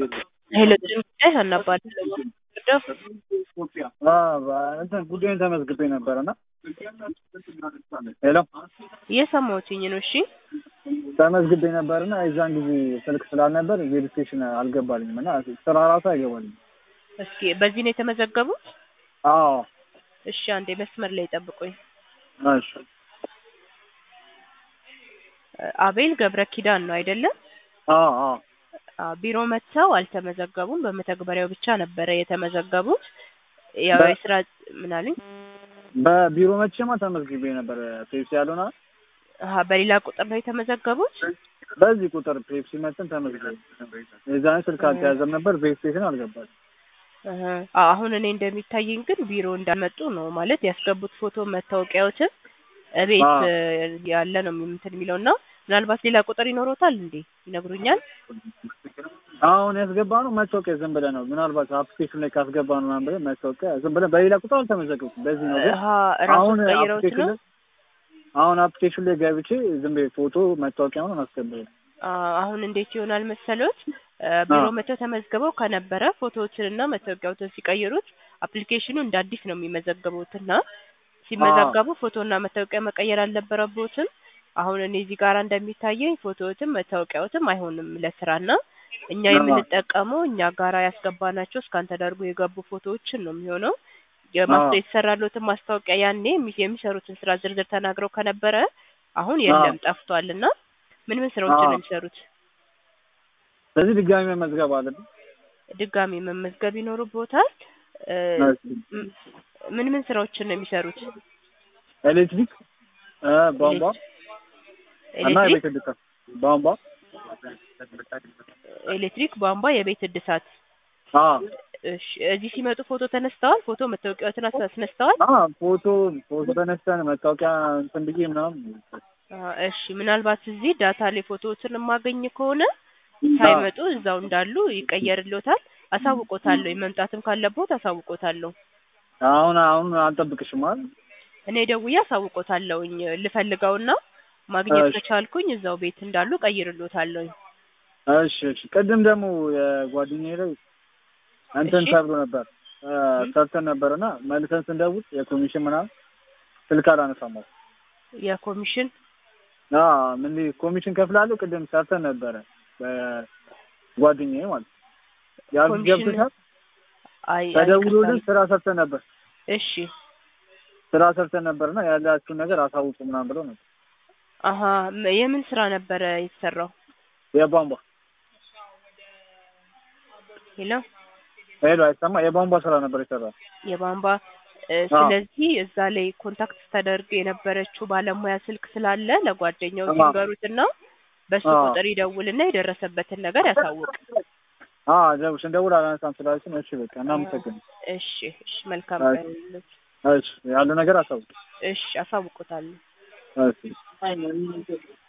ሄሎ ጉዳይ አናባል እንትን ጉዳዩን ተመዝግቤ ነበር እና ሄሎ እየሰማሁትኝ ነው። እሺ ተመዝግቤ ነበር እና የዛን ጊዜ ስልክ ስላልነበር ቬሪፊኬሽን አልገባልኝም እና ስራ ራሱ አይገባልኝም። እስኪ በዚህ ነው የተመዘገቡት? አዎ እሺ አንዴ መስመር ላይ ጠብቁኝ። እሺ አቤል ገብረ ኪዳን ነው አይደለም? አዎ አዎ አዎ፣ ቢሮ መጥተው አልተመዘገቡም። በመተግበሪያው ብቻ ነበረ የተመዘገቡት። ያው በ- የስራ ምን አሉኝ? በቢሮ መቼማ ተመዝግቤ ነበር ፔፕሲ ያልሆነ አሀ፣ በሌላ ቁጥር ነው የተመዘገቡት? በዚህ ቁጥር ፔፕሲ መጥተን ተመዝግቤ የዛን ስልክ አልተያዘም ነበር ቬሪፊኬሽን አልገባል እህ፣ አዎ፣ አሁን እኔ እንደሚታየኝ ግን ቢሮ እንዳልመጡ ነው ማለት ያስገቡት ፎቶ መታወቂያዎትን እቤት አዎ። እ፣ ያለ ነው እንትን የሚለው እና ምናልባት ሌላ ቁጥር ይኖሮታል እንዴ? ይነግሩኛል። አሁን ያስገባ ነው መታወቂያ ዝም ብለህ ነው ምናልባት አፕሊኬሽን ላይ ካስገባ ነው ምናምን ብለህ መታወቂያ ዝም ብለህ በሌላ ቁጥር አልተመዘገብኩም በዚህ ነው ግን አሀ፣ ራሱ አሁን ቀይረውት አፕሊኬሽን ነው። ላይ አሁን አፕሊኬሽን ላይ ገብቼ ዝም ብዬ ፎቶ መታወቂያውን አስገባኝ አዎ፣ አሁን እንዴት ይሆናል መሰሎት? እ፣ ቢሮ አዎ። መጥተው ተመዝግበው ከነበረ ፎቶዎችንና መታወቂያዎችን ሲቀይሩት አፕሊኬሽኑ እንደ አዲስ ነው የሚመዘገቡት እና ሲመዘገቡ ፎቶና መታወቂያ መቀየር አልነበረቦትም። አሁን እኔ እዚህ ጋር እንደሚታየኝ ፎቶዎትም መታወቂያዎትም አይሆንም ለስራና እኛ አዎ። የምንጠቀመው እኛ ጋራ ያስገባናቸው እስካን ተደርጎ የገቡ ፎቶዎችን ነው የሚሆነው። የማስታ አዎ። የተሰራለትን ማስታወቂያ ያኔ የሚ- የሚሰሩትን ስራ ዝርዝር ተናግረው ከነበረ አሁን የለም ጠፍቷል። እና ምን ምን ስራዎችን ነው አዎ። የሚሰሩት? ስለዚህ ድጋሚ መመዝገብ አለብን ድጋሚ መመዝገብ ይኖርቦታል። እ፣ ም- ምን ምን ስራዎችን ነው የሚሰሩት? ኤሌክትሪክ እ፣ ቧንቧ እና ኤሌክትሪክ የቤት እድሳት ቧንቧ ኤሌክትሪክ፣ ቧንቧ፣ የቤት እድሳት። አዎ እሺ፣ እዚህ ሲመጡ ፎቶ ተነስተዋል? ፎቶ መታወቂያዎትን አስ- አስነስተዋል? አዎ ፎቶ ፎቶ ተነስተን መታወቂያ እንትን ብዬ ምናምን አ፣ እሺ፣ ምናልባት እዚህ ዳታ ላይ ፎቶዎችን የማገኝ ከሆነ ሳይመጡ እዛው እንዳሉ ይቀየርልዎታል። አሳውቆታለሁ። መምጣትም ካለቦት አሳውቆታለሁ። አሁን አሁን አልጠብቅሽም አይደል እኔ ደውዬ አሳውቆታለሁኝ ልፈልገውና ማግኘት እሺ። ከቻልኩኝ እዛው ቤት እንዳሉ ቀይርልዎታለሁኝ። እሺ እሺ ቅድም ደግሞ የጓደኛዬ ላይ እንትን እሺ። ተብሎ ነበር እ፣ ሰርተን ነበርና መልሰን ስንደውል የኮሚሽን ምናምን ስልክ አላነሳም አለ። የኮሚሽን አዎ ምን ኮሚሽን ከፍላለሁ ቅድም ሰርተን ነበረ በጓደኛዬ ማለት ነው። ያሉት ኮሚሽን ገብቶሻል አይ ተደውሎልን አይቅርታ። ስራ ሰርተን ነበር እሺ ስራ ሰርተን ነበርና ያላችሁን ነገር አሳውቁ ምናምን ብለው ነበር አሀ ም- የምን ስራ ነበረ የተሰራው? የቧንቧ ሄሎ ሄሎ አይሰማ የቧንቧ ስራ ነበር የሰራው የቧንቧ እ፣ አዎ። ስለዚህ እዛ ላይ ኮንታክት ተደርግ የነበረችው ባለሙያ ስልክ ስላለ ለጓደኛው አዎ። ሲንገሩትና በሱ አዎ። ቁጥር ይደውልና የደረሰበትን ነገር ያሳውቅ። አዎ ደውል ስንደውል አላነሳም ስላለችን እሺ በቃ እናመሰግናለን እሺ እሺ፣ መልካም አዎ። ቀን። እሺ ያለው ነገር አሳውቅ እሺ፣ አሳውቆታለሁ። እሺ